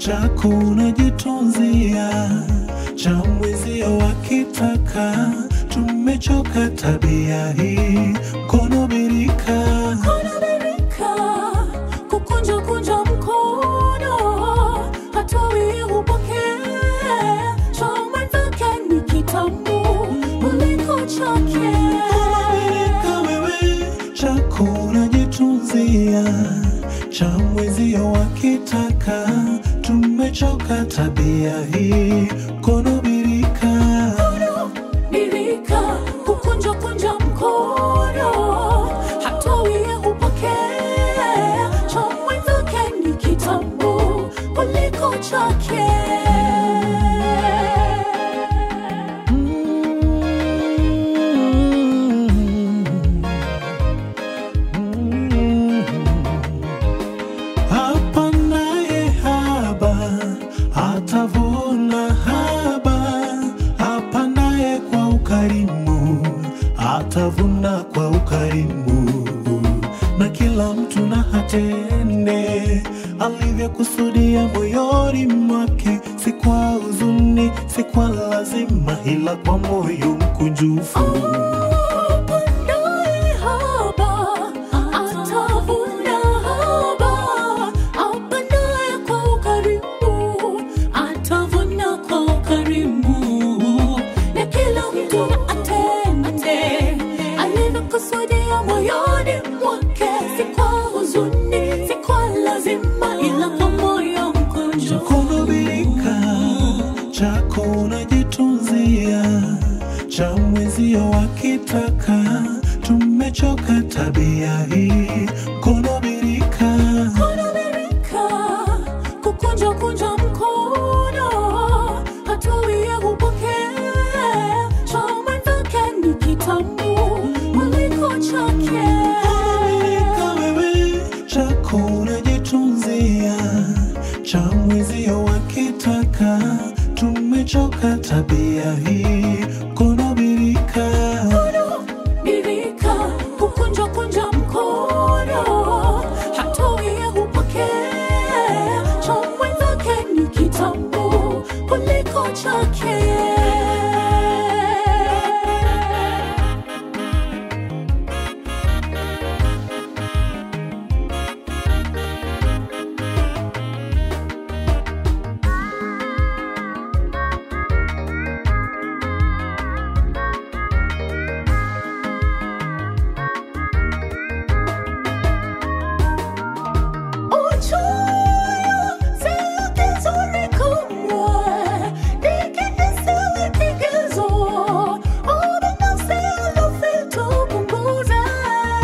chako unajitunzia, cha mwenzio wakitaka. Tumechoka tabia hii, mkono birika, Mkono birika, kukunja kunja mkono, hatoi hupokee. Cha mwenzake ni kitamu kuliko chake. birika wewe, chako unajitunzia, cha mwenzio wakitaka. Tumechoka tabia hii, mkono birika. Mkono birika, kukunja kunja mkono, hatoi hupokee. Cha mwenzake ni kitamu kuliko chake. Apandaye haba atavuna haba, apandaye kwa ukarimu atavuna kwa ukarimu, na kila mtu na atende alivyokusudia moyoni mwake, si kwa huzuni, si kwa lazima, ila kwa moyo mkunjufu. Apandaye haba, atavuna haba. Apandaye kwa ukarimu, atavuna kwa ukarimu. Na kila mtu na atende alivyokusudia moyoni mwake, si kwa huzuni, si kwa lazima, ila kwa moyo mkunjufu. Mkono birika, chako unajitunzia, cha mwenzio wakitaka. Tumechoka tabia hii, mkono birika, Mkono birika, kukunja kunja mkono, hatoi hupokee. Cha mwenzake ni kitamu kuliko chake. birika wewe, chako unajitunzia, cha mwenzio wakitaka. Tumechoka tabia hii, mkono birika. Mkono birika, kukunja kunja mkono, hatoi hupokee. Cha mwenzake ni kitamu kuliko chake. Uchoyo sio kizuri kamwe, nikihisiwi kigezo, ubinafsi ulivyotupunguza.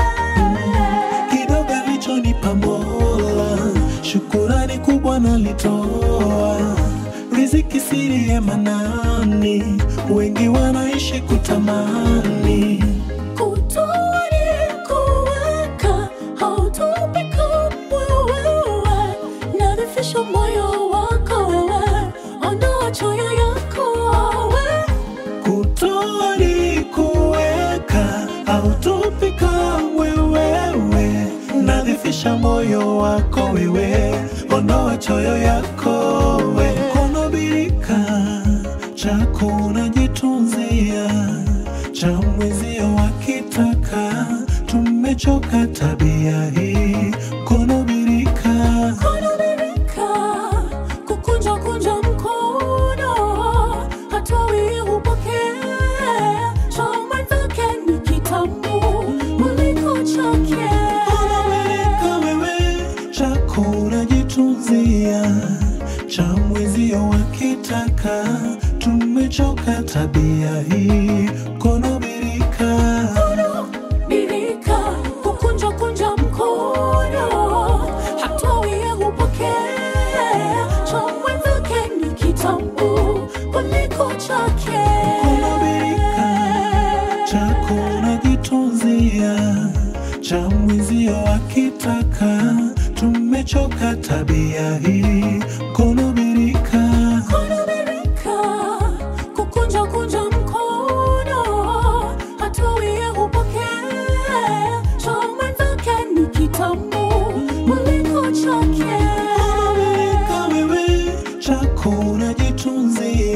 kidogo alichonipa Mola, shukurani kubwa nalitoa. Riziki siri ya manani, wengi wanaishi kutamani. Kutoa ni kuweka, hautupi kamwe wewe. Nadhifisha moyo wako wewe, ondoa choyo yako wewe. Kutoa ni kuweka, hautupi kamwe wewe. Nadhifisha moyo wako wewe, ondoa choyo yako we. Mkono birika, chako unajitunzia, cha mwenzio wakitaka. Tumechoka tabia hii, mkono birika. Mkono birika, kukunja kunja mkono, hatoi hupokee. Cha mwenzake ni kitamu kuliko chake. Birika wewe, chako unajitunzia, cha mwenzio wakitaka. Tumechoka tabia hii, mkono birika. Mkono birika, kukunja kunja mkono, hatoi hupokee. Cha mwenzake ni kitamu kuliko chake. Mkono birika, chako unajitunzia, cha mwenzio wakitaka. Tumechoka tabia hii, mkono birika. Mkono birika, kukunja kunja mkono, hatoi hupokee. Cha mwenzake ni kitamu kuliko chake. Birika wewe,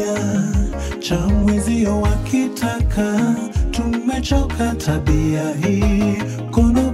kutunzia cha mwenzio wakitaka tumechoka tabia hii kono